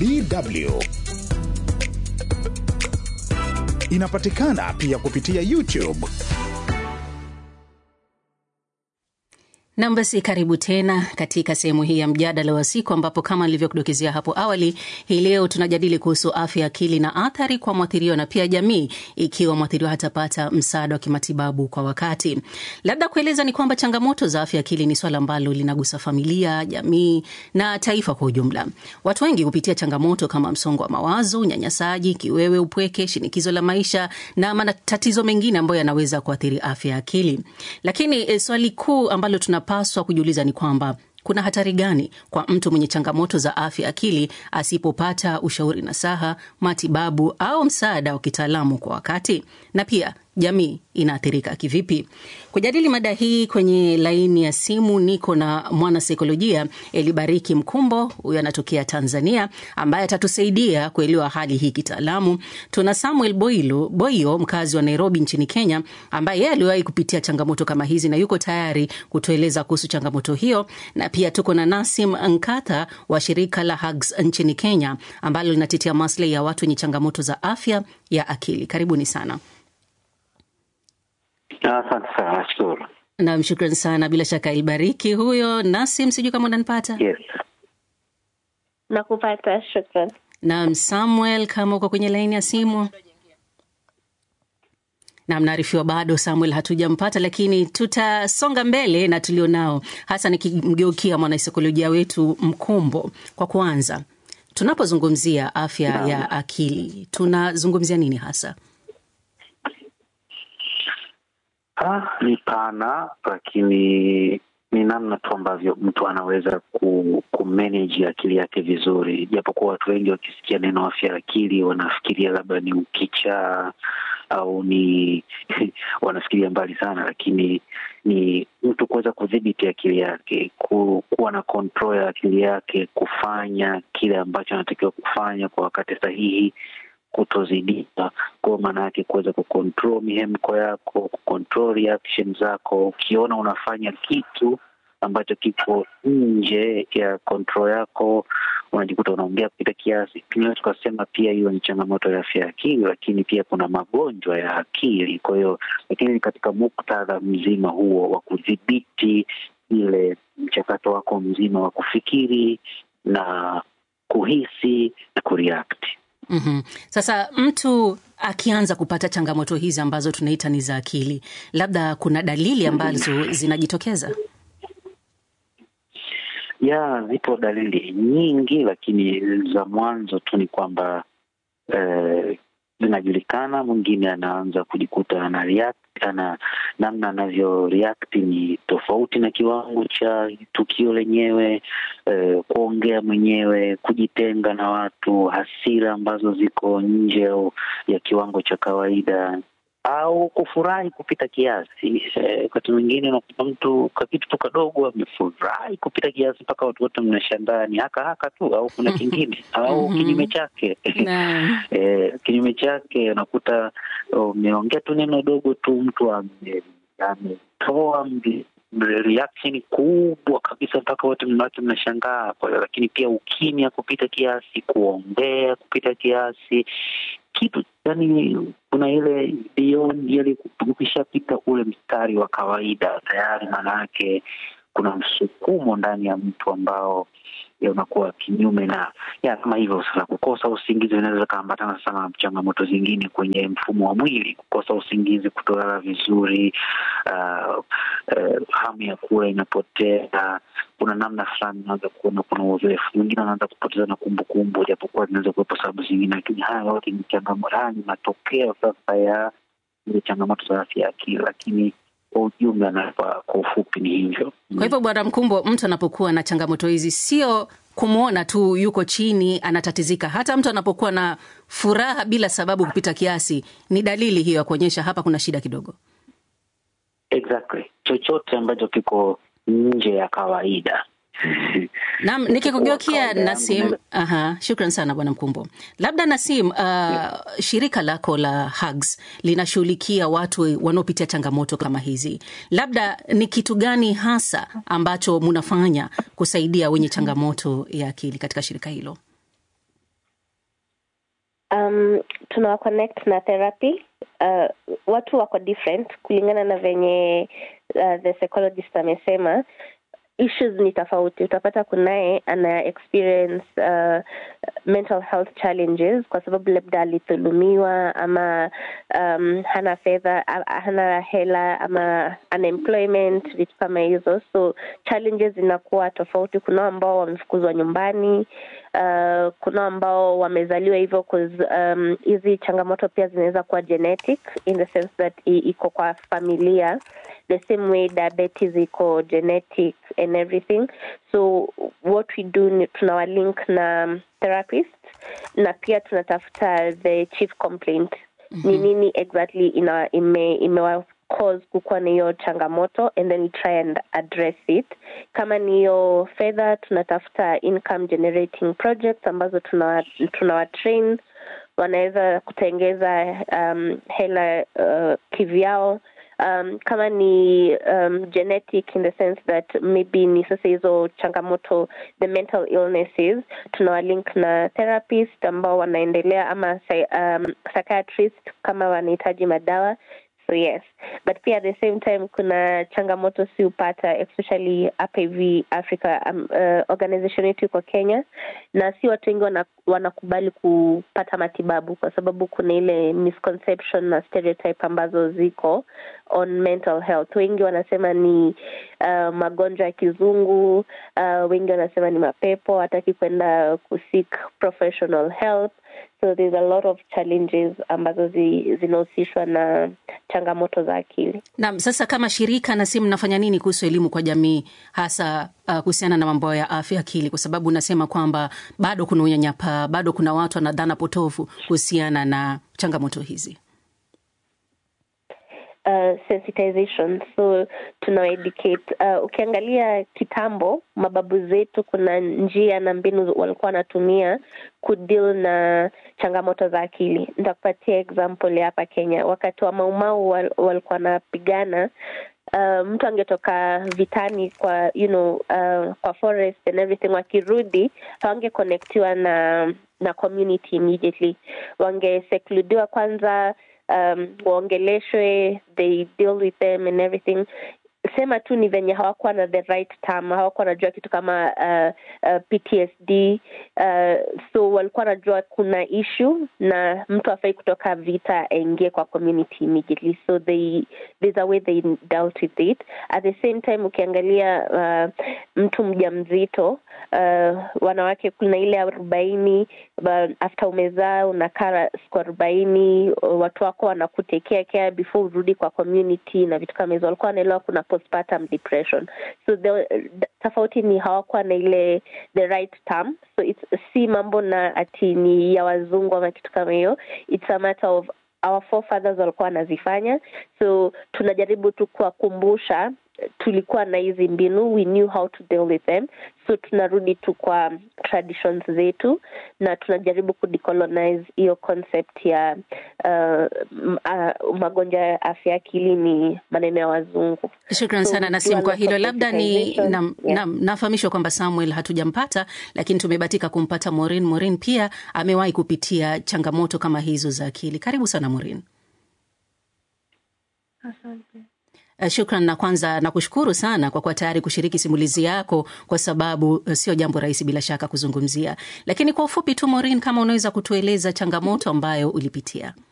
DW. Inapatikana pia kupitia YouTube. Nam, basi karibu tena katika sehemu hii ya mjadala wa siku, ambapo kama nilivyokudokezea hapo awali, hii leo tunajadili kuhusu afya ya akili na athari kwa mwathiriwa na pia jamii, ikiwa mwathiriwa hatapata msaada wa kimatibabu kwa wakati. Labda kueleza ni kwamba changamoto za afya ya akili ni swala ambalo linagusa familia, jamii na taifa kwa ujumla. Watu wengi hupitia changamoto kama msongo wa mawazo, unyanyasaji, kiwewe, upweke, shinikizo la maisha na matatizo mengine ambayo yanaweza kuathiri afya ya akili. Lakini e, swali kuu ambalo tuna paswa kujiuliza ni kwamba kuna hatari gani kwa mtu mwenye changamoto za afya akili asipopata ushauri nasaha, matibabu au msaada wa kitaalamu kwa wakati, na pia jamii inaathirika kivipi? Kujadili mada hii kwenye laini ya simu niko na mwanasaikolojia Elibariki Mkumbo, huyo anatokea Tanzania, ambaye atatusaidia kuelewa hali hii kitaalamu. Tuna Samuel Boilo, Boyo, mkazi wa Nairobi nchini Kenya, ambaye yeye aliwahi kupitia changamoto kama hizi na yuko tayari kutueleza kuhusu changamoto hiyo, na pia tuko na Nasim Nkatha wa shirika la Hugs nchini Kenya, ambalo linatetea maslahi ya watu wenye changamoto za afya ya akili. Karibuni sana. Asante sana, nashukuru. Nam, shukran sana. Bila shaka Ilbariki huyo. Nasim, sijui kama unanipata. Yes, Nakupata, shukran. Nam, Samuel, kama uko kwenye laini ya simu. Nam, naarifiwa bado Samuel hatujampata, lakini tutasonga mbele na tulionao, hasa nikimgeukia mwanasaikolojia wetu Mkumbo. Kwa kwanza, tunapozungumzia afya Naam. ya akili tunazungumzia nini hasa? ah, ni pana, lakini ni namna tu ambavyo mtu anaweza ku, kumanage akili yake vizuri, japokuwa watu wengi wakisikia neno afya ya akili wanafikiria labda ni ukichaa au ni wanafikiria mbali sana, lakini ni mtu kuweza kudhibiti akili yake, ku, kuwa na control ya akili yake, kufanya kile ambacho anatakiwa kufanya kwa wakati sahihi, kutozidika. Kwa maana yake kuweza kucontrol mihemko yako, kucontrol reaction zako. Ukiona unafanya kitu ambacho kipo nje ya control yako, unajikuta unaongea kupita kiasi. Tunaweza tukasema pia hiyo ni changamoto ya afya ya akili, lakini pia kuna magonjwa ya akili. Kwa hiyo, lakini katika muktadha mzima huo wa kudhibiti ile mchakato wako mzima wa kufikiri na kuhisi na kureact. Mhm. Sasa mtu akianza kupata changamoto hizi ambazo tunaita ni za akili, labda kuna dalili ambazo zinajitokeza. ya zipo dalili nyingi, lakini za mwanzo tu ni kwamba eh, zinajulikana. Mwingine anaanza kujikuta ana react, ana namna anavyo react ni tofauti na kiwango cha tukio lenyewe, eh, kuongea mwenyewe, kujitenga na watu, hasira ambazo ziko nje au ya kiwango cha kawaida au kufurahi kupita kiasi. Eh, Wakati mwingine unakuta mtu kwa kitu tu kadogo amefurahi kupita kiasi mpaka watu wote mnashangaa ni haka haka tu, au kuna kingine au Mhm. kinyume chake Naam. eh, kinyume chake unakuta umeongea tu neno dogo tu mtu ame- ametoa mbi- reaction kubwa kabisa mpaka wote mnawake mnashangaa. Kwa hiyo lakini pia ukimya kupita kiasi, kuongea kupita kiasi, kitu yani, kuna ile beyond ile, ukishapita ule mstari wa kawaida tayari, maana yake kuna msukumo ndani ya mtu ambao ya unakuwa kinyume na ya kama hivyo. Sasa kukosa usingizi vinaweza kaambatana sana na changamoto zingine kwenye mfumo wa mwili, kukosa usingizi, kutolala vizuri, uh, uh, hamu ya kula inapotea. Kuna namna fulani unaweza kuona kuna uzoefu mwingine, anaanza kupoteza na kumbukumbu, japokuwa zinaweza kuwepo sababu zingine, lakini haya yote ni changamoto, haya ni matokeo sasa ya ile changamoto za afya ya akili, lakini kwa ujumla na kwa kwa ufupi ni hivyo. Kwa hivyo Bwana Mkumbo, mtu anapokuwa na changamoto hizi sio kumwona tu yuko chini anatatizika. Hata mtu anapokuwa na furaha bila sababu kupita kiasi, ni dalili hiyo ya kuonyesha hapa kuna shida kidogo. Exactly, chochote ambacho kiko nje ya kawaida Naam, nikikugeukia kawaida Nasim. yangu Aha, shukran sana bwana Mkumbo. Labda Nasim, uh, shirika lako la Hugs linashughulikia watu wanaopitia changamoto kama hizi, labda ni kitu gani hasa ambacho mnafanya kusaidia wenye changamoto ya akili katika shirika hilo? um, tunawa connect na therapy uh, watu wako different kulingana na venye uh, the psychologist amesema issues ni tofauti utapata kunaye ana experience uh, mental health challenges kwa sababu labda alidhulumiwa ama um, hana fedha hana hela ama unemployment vitu kama hizo so challenges zinakuwa tofauti kunao ambao wamefukuzwa nyumbani uh, kunao ambao wamezaliwa hivyo hizi um, changamoto pia zinaweza kuwa genetic in the sense that iko kwa familia the same way diabetes iko genetic and everything so what we do ni tunawalink na therapist na pia tunatafuta the chief complaint mm-hmm. ni nini exactly ina ime, imewa cause kukuwa na hiyo changamoto and then we try and address it kama ni hiyo fedha tunatafuta income generating projects ambazo tunawa, tunawa train wanaweza kutengeza um, hela uh, kivyao um, kama ni um, genetic in the sense that maybe ni sasa hizo changamoto the mental illnesses tunawalink na therapist ambao wanaendelea ama um, psychiatrist kama wanahitaji madawa so yes but pia at the same time kuna changamoto si upata especially hapa hivi africa um, uh, organization yetu iko kenya na si watu wengi wana, wanakubali kupata matibabu kwa sababu kuna ile misconception na stereotype ambazo ziko on mental health wengi wanasema ni uh, magonjwa ya kizungu uh, wengi wanasema ni mapepo hataki kwenda kuseek professional help so there's a lot of challenges ambazo zi, zinahusishwa na changamoto za akili naam sasa kama shirika na si mnafanya nini kuhusu elimu kwa jamii hasa uh, kuhusiana na mambo ya afya akili kwa sababu unasema kwamba bado kuna unyanyapaa bado kuna watu wana dhana potofu kuhusiana na changamoto hizi Uh, sensitization so tunawaeducate uh, ukiangalia kitambo mababu zetu kuna njia na mbinu walikuwa wanatumia kudeal na changamoto za akili nitakupatia example ya hapa kenya wakati wa maumau wal, walikuwa wanapigana Uh, mtu angetoka vitani kwa you know uh, kwa forest and everything wakirudi hawangekonektiwa na na community immediately wangesekludiwa kwanza um, waongeleshwe they deal with them and everything sema tu ni venye hawakuwa na the right term hawakuwa wanajua kitu kama uh, uh, ptsd uh, so walikuwa wanajua kuna issue na mtu afai kutoka vita aingie kwa community immediately so they there's a way they dealt with it at the same time ukiangalia uh, mtu mja mzito uh, wanawake kuna ile arobaini after umezaa unakaa siku arobaini watu wako wanakutekea care before urudi kwa community na vitu kama hizo walikuwa wanaelewa kuna postpartum depression so the, tofauti ni hawakuwa na ile the right term so it's, si mambo na ati ni ya wazungu ama kitu kama hiyo it's a matter of our forefathers walikuwa wanazifanya so tunajaribu tu kuwakumbusha tulikuwa na hizi mbinu we knew how to deal with them so tunarudi tu kwa traditions zetu na tunajaribu kudecolonize hiyo concept ya uh, uh, magonjwa ya afya akili ni maneno ya wazungu shukran So, sana nasim kwa tukiwa na hilo labda ni sensitization, nam, yeah. nam, nafahamishwa kwamba samuel hatujampata lakini tumebatika kumpata morin morin pia amewahi kupitia changamoto kama hizo za akili karibu sana morin Uh, Shukran na kwanza nakushukuru sana kwa kuwa tayari kushiriki simulizi yako, kwa sababu uh, sio jambo rahisi bila shaka kuzungumzia. Lakini kwa ufupi tu, Maureen, kama unaweza kutueleza changamoto ambayo ulipitia.